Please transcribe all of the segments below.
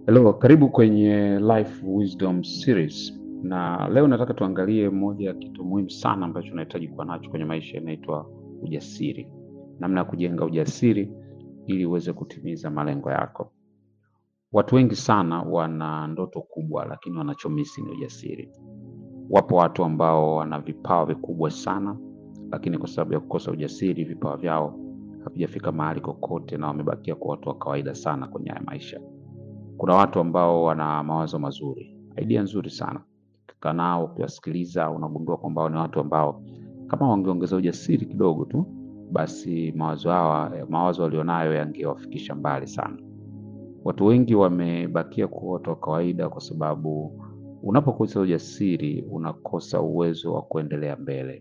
Hello, karibu kwenye Life Wisdom Series, na leo nataka tuangalie moja ya kitu muhimu sana ambacho unahitaji kuwa nacho kwenye maisha, inaitwa ujasiri, namna ya kujenga ujasiri ili uweze kutimiza malengo yako. Watu wengi sana wana ndoto kubwa, lakini wanachomisi ni ujasiri. Wapo watu ambao wana vipawa vikubwa sana, lakini kwa sababu ya kukosa ujasiri, vipawa vyao havijafika mahali kokote, na wamebakia kwa watu wa kawaida sana kwenye haya maisha. Kuna watu ambao wana mawazo mazuri, idea nzuri sana. Ukikaa nao ukiwasikiliza, unagundua kwamba ni watu ambao kama wangeongeza ujasiri kidogo tu, basi mawazo hawa mawazo walionayo yangewafikisha mbali sana. Watu wengi wamebakia kuwa watu wa kawaida kwa sababu unapokosa ujasiri unakosa uwezo wa kuendelea mbele.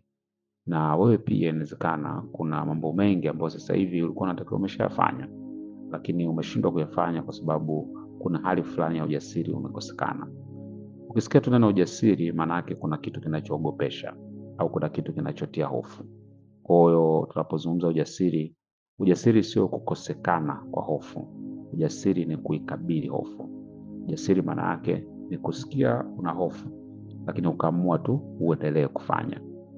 Na wewe pia inawezekana kuna mambo mengi ambayo sasa hivi ulikuwa unatakiwa umeshayafanya, lakini umeshindwa kuyafanya kwa sababu kuna hali fulani ya ujasiri umekosekana. Ukisikia tu neno ujasiri, maana yake kuna kitu kinachoogopesha au kuna kitu kinachotia hofu. Kwa hiyo tunapozungumza ujasiri, ujasiri sio kukosekana kwa hofu. Ujasiri ni kuikabili hofu. Ujasiri maana yake ni kusikia una hofu, lakini ukaamua tu uendelee kufanya.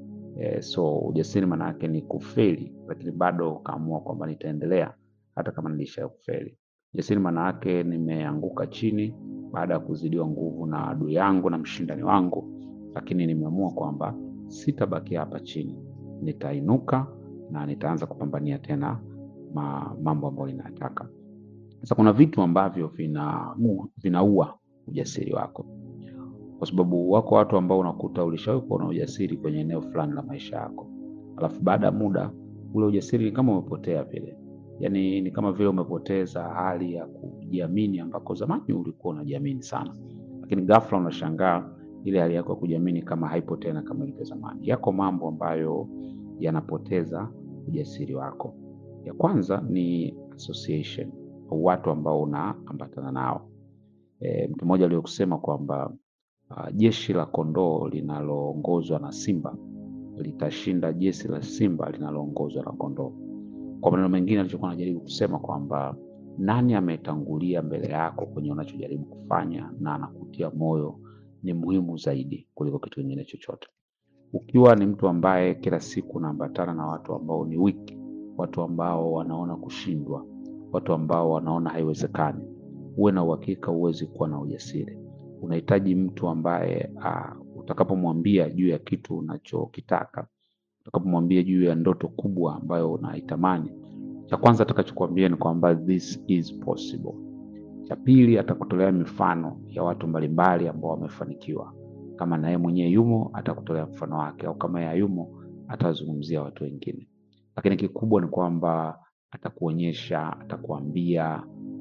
E, so ujasiri maana yake ni kufeli, lakini bado ukaamua kwamba nitaendelea hata kama nilisha kufeli. Ujasiri maana yake nimeanguka chini baada ya kuzidiwa nguvu na adui yangu na mshindani wangu, lakini nimeamua kwamba sitabaki hapa chini, nitainuka na nitaanza kupambania tena ma, mambo ambayo ninataka. Sasa kuna vitu ambavyo vina vinaua ujasiri wako, kwa sababu wako watu ambao unakuta ulishawahi kuwa na ujasiri kwenye eneo fulani la maisha yako, alafu baada ya muda ule ujasiri ni kama umepotea vile Yaani ni kama vile umepoteza hali ya kujiamini ambako zamani ulikuwa unajiamini sana, lakini ghafla unashangaa ile hali yako ya kujiamini kama haipo tena kama ilivyo zamani. Yako mambo ambayo yanapoteza ujasiri wako. Ya kwanza ni association au watu ambao unaambatana nao. E, mtu mmoja aliyokusema kwamba uh, jeshi la kondoo linaloongozwa na simba litashinda jeshi la simba linaloongozwa na kondoo. Kwa maneno mengine alichokuwa anajaribu kusema kwamba nani ametangulia mbele yako kwenye unachojaribu kufanya na anakutia moyo ni muhimu zaidi kuliko kitu kingine chochote. Ukiwa ni mtu ambaye kila siku unaambatana na watu ambao ni wiki, watu ambao wanaona kushindwa, watu ambao wanaona haiwezekani, uwe na uhakika huwezi kuwa na ujasiri. Unahitaji mtu ambaye uh, utakapomwambia juu ya kitu unachokitaka utakapomwambia juu ya ndoto kubwa ambayo unaitamani, cha kwanza atakachokuambia ni kwamba this is possible. Cha pili atakutolea mifano ya watu mbalimbali ambao wamefanikiwa. Kama na yeye mwenyewe yumo, atakutolea mfano wake, au kama yeye hayumo, atazungumzia watu wengine. Lakini kikubwa ni kwamba atakuonyesha, atakuambia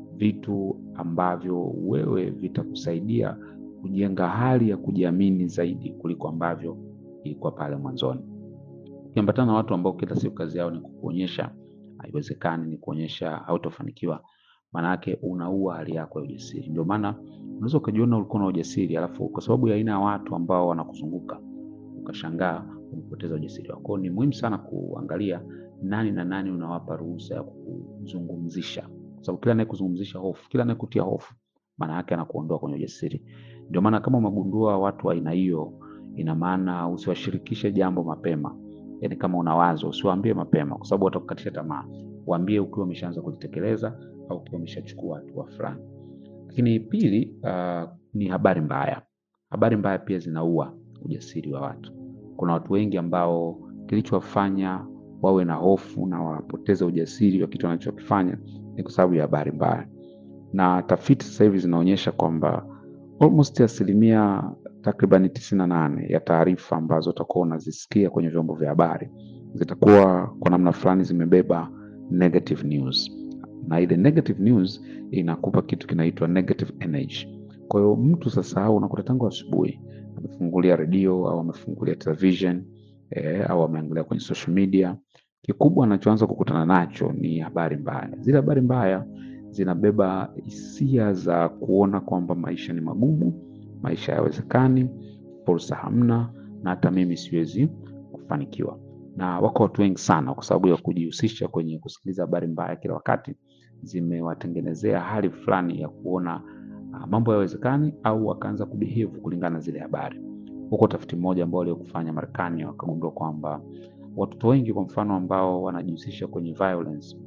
vitu ambavyo wewe vitakusaidia kujenga hali ya kujiamini zaidi kuliko ambavyo ilikuwa pale mwanzoni. Ukiambatana na watu ambao kila siku kazi yao ni kukuonyesha haiwezekani, ni kuonyesha hautofanikiwa, maana yake unaua hali yako ya ujasiri. Ndio maana unaweza ukajiona ulikuwa na ujasiri, alafu kwa sababu ya aina ya watu ambao wanakuzunguka ukashangaa umepoteza ujasiri wako. Ni muhimu sana kuangalia nani na nani unawapa ruhusa ya kukuzungumzisha, kwa sababu kila anayekuzungumzisha hofu, kila anayekutia hofu, maana yake anakuondoa kwenye ujasiri. Ndio maana kama umegundua watu wa aina hiyo, ina maana usiwashirikishe jambo mapema. Yani kama una wazo usiwaambie mapema, kwa sababu watakukatisha tamaa. Waambie ukiwa umeshaanza kulitekeleza au ukiwa umeshachukua hatua fulani. Lakini pili, uh, ni habari mbaya. Habari mbaya pia zinaua ujasiri wa watu. Kuna watu wengi ambao kilichowafanya wawe na hofu na wapoteze ujasiri wa kitu wanachokifanya ni kwa sababu ya habari mbaya, na tafiti sasa hivi zinaonyesha kwamba almost asilimia takribani tisini na nane ya taarifa ambazo utakuwa unazisikia kwenye vyombo vya habari zitakuwa kwa namna fulani zimebeba negative news, na ile negative news inakupa kitu kinaitwa negative energy. Kwa hiyo mtu sasa unakuta tangu asubuhi amefungulia redio au amefungulia television eh, au ameangalia kwenye social media, kikubwa anachoanza kukutana nacho ni habari mbaya. Zile habari mbaya zinabeba hisia za kuona kwamba maisha ni magumu, maisha hayawezekani, fursa hamna, na hata mimi siwezi kufanikiwa. Na wako watu wengi sana, kwa sababu ya kujihusisha kwenye kusikiliza habari mbaya kila wakati, zimewatengenezea hali fulani ya kuona ah, mambo hayawezekani au wakaanza kubehave kulingana na zile habari. Huko utafiti mmoja ambao waliokufanya Marekani wakagundua kwamba watoto wengi kwa mfano ambao wanajihusisha kwenye violence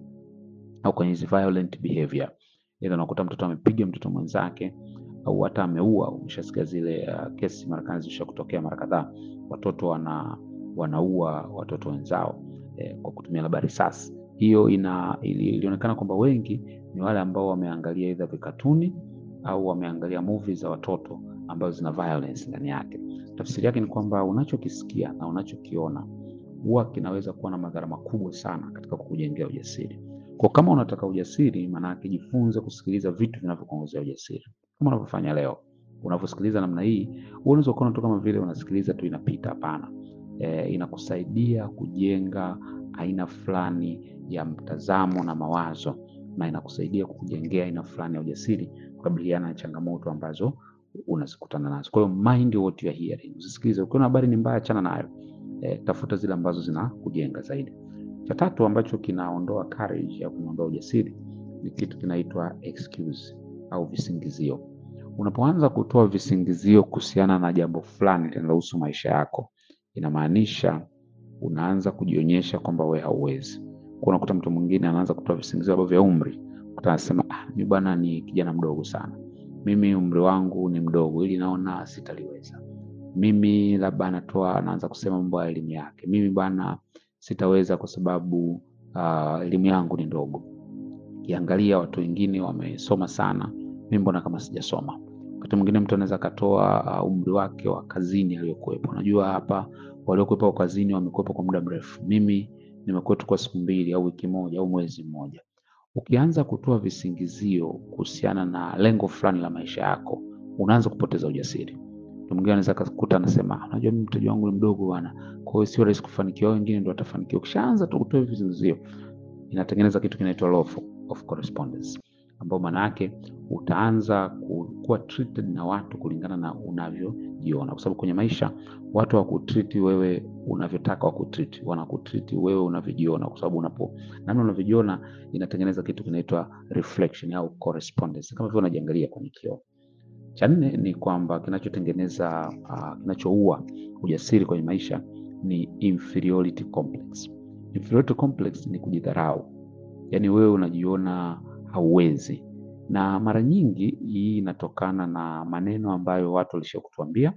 au kwenye hizi violent behavior, ila unakuta mtoto amepiga mtoto mwenzake au hata ameua. Umeshasikia zile uh, kesi Marekani zisha kutokea mara kadhaa, watoto wana wanaua watoto wenzao eh, kwa kutumia labda risasi. Hiyo ina ili, ilionekana kwamba wengi ni wale ambao wameangalia either vikatuni au wameangalia movie za watoto ambazo zina violence ndani yake. Tafsiri yake ni kwamba unachokisikia na unachokiona huwa kinaweza kuwa na madhara makubwa sana katika kukujengea ujasiri. Kwa kama unataka ujasiri, maana yake jifunze kusikiliza vitu vinavyokuongezea ujasiri, kama unavyofanya leo. Unavyosikiliza namna hii, wewe unaweza kuona tu kama vile unasikiliza tu inapita. Hapana, e, inakusaidia kujenga aina fulani ya mtazamo na mawazo, na inakusaidia kukujengea aina fulani ya ujasiri kukabiliana na changamoto ambazo unazikutana nazo. Kwa hiyo mind what you are hearing, usisikilize. Ukiona habari ni mbaya, achana nayo. E, tafuta zile ambazo zinakujenga zaidi. Cha tatu ambacho kinaondoa courage au kinaondoa ujasiri ni kitu kinaitwa excuse au visingizio. Unapoanza kutoa visingizio kuhusiana na jambo fulani linalohusu maisha yako, inamaanisha unaanza kujionyesha kwamba wewe hauwezi. Kwa unakuta mtu mwingine anaanza kutoa visingizio labda vya umri, kuta anasema ah, mimi bwana ni kijana mdogo sana, mimi umri wangu ni mdogo, ili naona sitaliweza. Mimi labda anatoa anaanza kusema mambo ya elimu yake, mimi bwana sitaweza kwa sababu uh, elimu yangu ni ndogo. Kiangalia watu wengine wamesoma sana, mimi mbona kama sijasoma. Wakati mwingine mtu anaweza akatoa uh, umri wake wa kazini aliyokuwepo. Unajua hapa waliokuwepo kwa kazini wamekuwepo kwa muda mrefu, mimi nimekuwepo kwa siku mbili au wiki moja au mwezi mmoja. Ukianza kutoa visingizio kuhusiana na lengo fulani la maisha yako, unaanza kupoteza ujasiri. Mtu mwingine anaweza akakuta anasema, unajua mimi mtaji wangu ni mdogo bwana, kwa hiyo sio rahisi kufanikiwa, wengine ndio watafanikiwa. Ukishaanza tu kutoa visingizio, inatengeneza kitu kinaitwa law of correspondence, ambao maana yake utaanza kuwa treated na watu kulingana na unavyojiona, kwa sababu kwenye maisha watu hawakutreat wewe unavyotaka wakutreat, wanakutreat wewe unavyojiona, kwa sababu unapo namna unavyojiona inatengeneza kitu kinaitwa reflection au correspondence, kama vile unajiangalia kwenye kioo. Cha nne ni kwamba kinachotengeneza uh, kinachoua ujasiri kwenye maisha ni inferiority complex. Inferiority complex ni kujidharau, yaani wewe unajiona hauwezi, na mara nyingi hii inatokana na maneno ambayo watu walishakutuambia.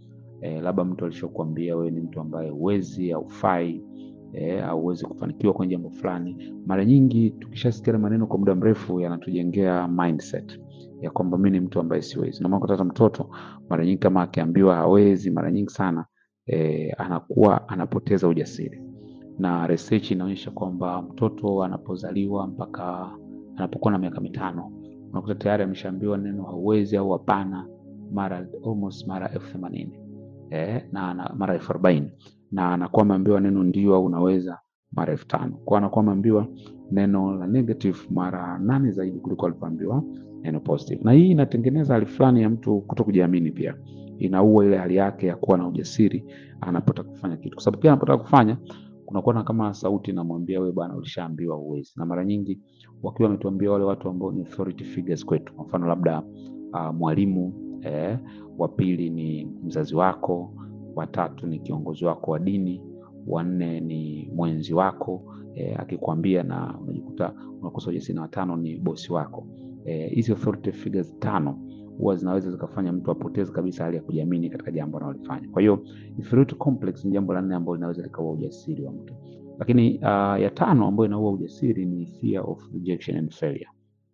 E, labda mtu alishakuambia wewe ni mtu ambaye huwezi, haufai, e, hauwezi kufanikiwa kwenye jambo fulani. Mara nyingi tukishasikia maneno kwa muda mrefu yanatujengea mindset ya kwamba mimi ni mtu ambaye siwezi. Na maana hata mtoto mara nyingi kama akiambiwa hawezi, mara nyingi sana e, anakuwa anapoteza ujasiri, na research inaonyesha kwamba mtoto anapozaliwa mpaka anapokuwa na miaka mitano unakuta tayari ameshaambiwa neno hauwezi au hapana mara almost mara elfu themanini eh, na, na mara elfu arobaini na anakuwa ameambiwa neno ndio au unaweza mara elfu tano kwa anakuwa ameambiwa neno la negative mara nane zaidi kuliko alivyoambiwa neno positive. Na hii inatengeneza hali fulani ya mtu kuto kujiamini, pia inaua ile hali yake ya kuwa na ujasiri anapotaka kufanya kitu, kwa sababu pia anapotaka kufanya kunakuwa na kama sauti inamwambia wewe bwana, ulishaambiwa uwezi. Na mara nyingi wakiwa wametuambia wale watu ambao ni authority figures kwetu, kwa mfano labda uh, mwalimu eh, wa pili ni mzazi wako, watatu ni kiongozi wako wa dini, wanne ni mwenzi wako eh, akikwambia na unajikuta unakosa ujasiri, na watano ni bosi wako. Hizi eh, authority figures tano huwa zinaweza zikafanya mtu apoteze kabisa hali ya kujiamini katika jambo analolifanya. Kwa hiyo inferiority complex ni jambo la nne ambalo linaweza likaua ujasiri wa mtu. Lakini uh, ya tano ambayo inaua ujasiri ni fear of rejection and failure,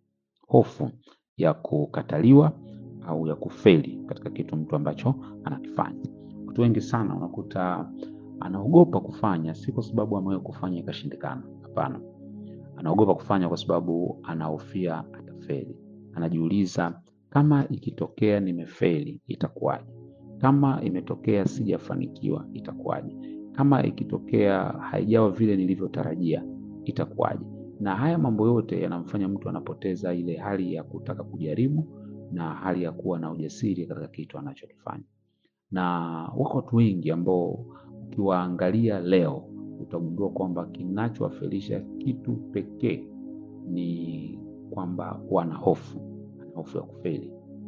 hofu ya kukataliwa au ya kufeli katika kitu mtu ambacho anakifanya. Watu wengi sana unakuta anaogopa kufanya, si kwa sababu amewahi kufanya ikashindikana. Hapana, anaogopa kufanya kwa sababu anahofia atafeli. Anajiuliza, kama ikitokea nimefeli itakuwaje? Kama imetokea sijafanikiwa itakuwaje? Kama ikitokea haijawa vile nilivyotarajia itakuwaje? Na haya mambo yote yanamfanya mtu anapoteza ile hali ya kutaka kujaribu na hali ya kuwa na ujasiri katika kitu anachokifanya. Na wako watu wengi ambao ukiwaangalia leo utagundua kwamba kinachowafelisha kitu pekee ni kwamba wana hofu, ana hofu ya kufeli.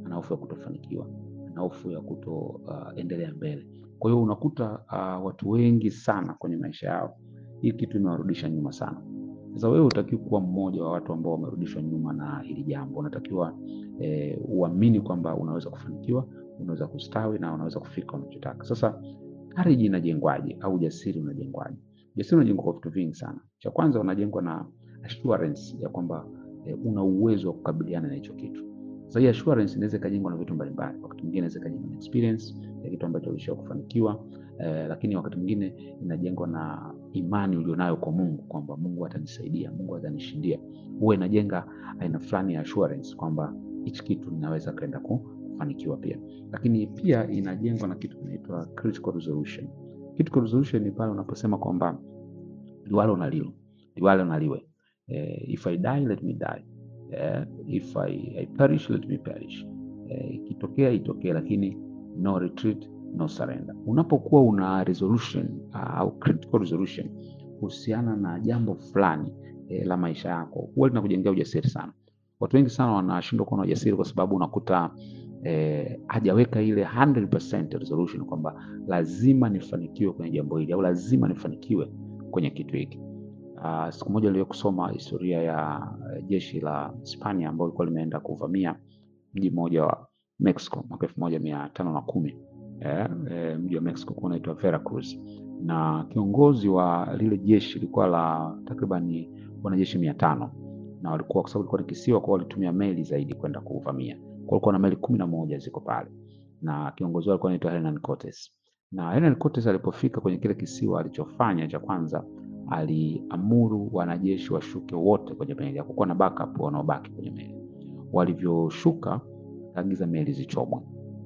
ana hofu ya kutofanikiwa, ana hofu ya kutoendelea uh, mbele. Kwa hiyo unakuta uh, watu wengi sana kwenye maisha yao hii kitu imewarudisha nyuma sana. Sasa wewe hutakiwi kuwa mmoja wa watu ambao wamerudishwa nyuma na hili jambo. Unatakiwa eh, uamini kwamba unaweza kufanikiwa, unaweza kustawi na unaweza kufika unachotaka. Sasa courage inajengwaje au ujasiri unajengwaje? Ujasiri unajengwa kwa vitu vingi sana. Cha kwanza unajengwa na assurance ya kwamba eh, una uwezo wa kukabiliana na hicho kitu. Sasa hii assurance inaweza ikajengwa na vitu mbalimbali. Wakati mwingine inaweza ikajengwa na experience ya kitu ambacho ulisha kufanikiwa eh, lakini wakati mwingine inajengwa na imani ulionayo kwa Mungu kwamba Mungu atanisaidia, Mungu atanishindia. Huwa inajenga aina fulani ya assurance kwamba hichi kitu ninaweza kaenda kufanikiwa pia. Lakini pia inajengwa na kitu kinaitwa critical resolution. Critical resolution ni pale unaposema kwamba liwalo na lilo, liwalo na liwe. Eh, if I die let me die. Eh, if I, I perish let me perish. Eh, ikitokea itokee, lakini no retreat no surrender. Unapokuwa una resolution uh, au critical resolution kuhusiana na jambo fulani eh, la maisha yako, huwa linakujengea ujasiri sana. Watu wengi sana wanashindwa kuwa na ujasiri kwa sababu unakuta eh, hajaweka ile 100% resolution kwamba lazima nifanikiwe kwenye jambo hili au lazima nifanikiwe kwenye kitu hiki. Uh, siku moja niliwahi kusoma historia ya uh, jeshi la Hispania ambalo lilikuwa limeenda kuvamia mji mmoja wa Mexico mwaka elfu moja mia tano na kumi eh, eh, mji wa Mexico kwa unaitwa Veracruz, na kiongozi wa lile jeshi lilikuwa la takriban wanajeshi mia tano na walikuwa kwa sababu ilikuwa ni kisiwa, kwa walitumia meli zaidi kwenda kuvamia. Kwa walikuwa na meli kumi na moja ziko pale, na kiongozi wao alikuwa anaitwa Hernan Cortes. Na Hernan Cortes alipofika kwenye kile kisiwa, alichofanya cha kwanza aliamuru wanajeshi washuke wote kwenye meli, hakukuwa na backup wanaobaki kwenye meli. Walivyoshuka akaagiza meli zichomwe,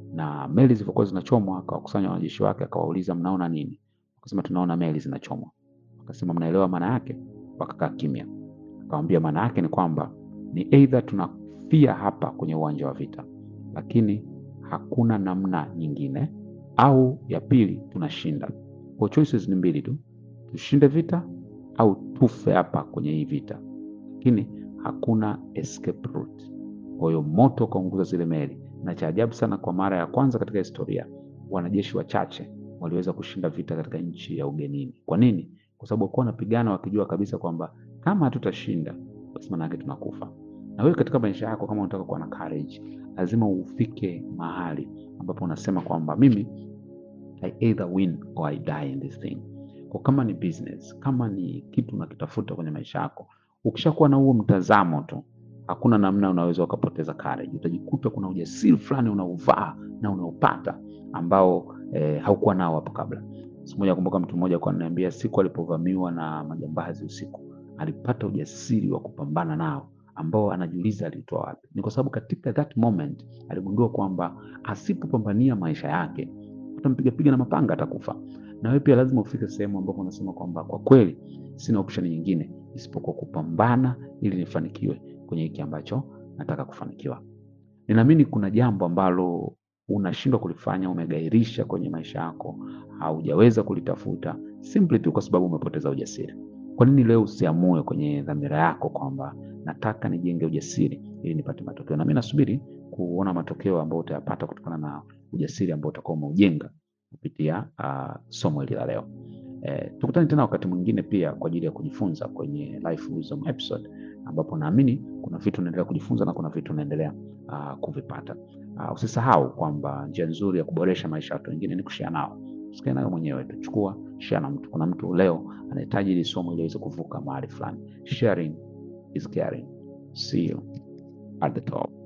na meli zilivyokuwa zinachomwa, akawakusanya wanajeshi wake, akawauliza mnaona nini? Wakasema tunaona meli zinachomwa. Wakasema mnaelewa maana yake? Wakakaa kimya. Akamwambia maana yake ni kwamba ni either tunafia hapa kwenye uwanja wa vita, lakini hakuna namna nyingine, au ya pili tunashinda. Kwa choices ni mbili tu, tushinde vita au tufe hapa kwenye hii vita, lakini hakuna escape route. Kwa hiyo moto ukaunguza zile meli, na cha ajabu sana, kwa mara ya kwanza katika historia wanajeshi wachache waliweza kushinda vita katika nchi ya ugenini. Kwa nini? Kwa sababu walikuwa wanapigana wakijua kabisa kwamba kama hatutashinda basi maana yake tunakufa. Na wewe katika maisha yako, kama unataka kuwa na courage, lazima ufike mahali ambapo unasema kwamba mimi I either win or I die in this thing. Kwa kama ni business, kama ni kitu unakitafuta kwenye maisha yako, ukishakuwa na huo mtazamo tu, hakuna namna unaweza ukapoteza courage. Utajikuta kuna ujasiri fulani unauvaa na unaupata ambao eh, haukuwa nao hapo kabla. Siku moja nakumbuka mtu mmoja alikuwa ananiambia siku alipovamiwa na majambazi usiku, alipata ujasiri wa kupambana nao ambao anajiuliza alitoa wapi. Ni kwa sababu katika that moment aligundua kwamba asipopambania maisha yake utampiga piga na mapanga atakufa. Na wewe pia lazima ufike sehemu ambapo unasema kwamba kwa kweli sina option nyingine isipokuwa kupambana ili nifanikiwe kwenye hiki ambacho nataka kufanikiwa. Ninaamini kuna jambo ambalo unashindwa kulifanya, umegairisha kwenye maisha yako, haujaweza kulitafuta simply tu kwa sababu umepoteza ujasiri. Kwa nini leo usiamue kwenye dhamira yako kwamba nataka nijenge ujasiri ili nipate matokeo? Na mimi nasubiri kuona matokeo ambayo utayapata kutokana na ujasiri ambao utakuwa umeujenga kupitia uh, somo hili la leo. Eh, tukutane tena wakati mwingine pia kwa ajili ya kujifunza kwenye Life Wisdom episode ambapo naamini kuna vitu unaendelea kujifunza na kuna vitu unaendelea uh, kuvipata. Uh, usisahau kwamba njia nzuri ya kuboresha maisha ya watu wengine ni kushare nao. Usikae nayo mwenyewe tu, chukua share na mtu. Kuna mtu leo anahitaji hili somo ili aweze kuvuka mahali fulani. Sharing is caring. See you at the top.